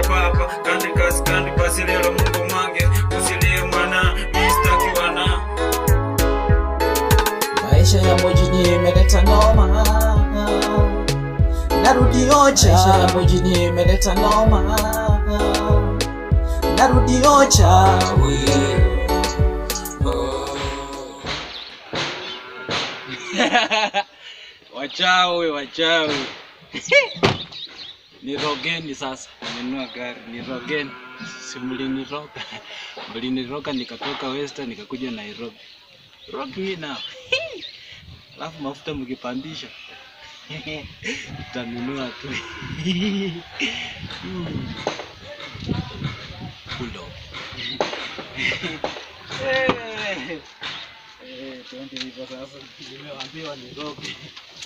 papa kandi kasi kandi basi rero mungu mange usilie mwana mistaki wana maisha ya mjini imeleta noma narudi ocha maisha ya mjini imeleta noma narudi ocha wachawi wachawi nirogeni sasa nimenunua gari nirogeni si mliniroga mliniroga nikatoka western nikakuja nairobi rock me now alafu mafuta mkipandisha tanunua tu Mm. Bulldog. Eh, eh, twende hivyo sasa nimeambiwa niroge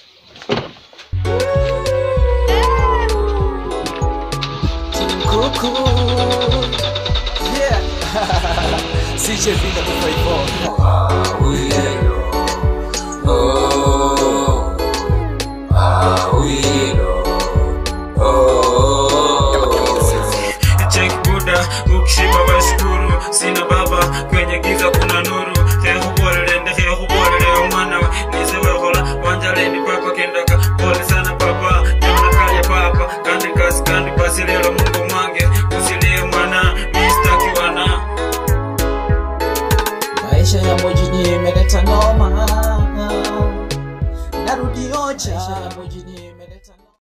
kuku yeah CJ Vina 254 Oh,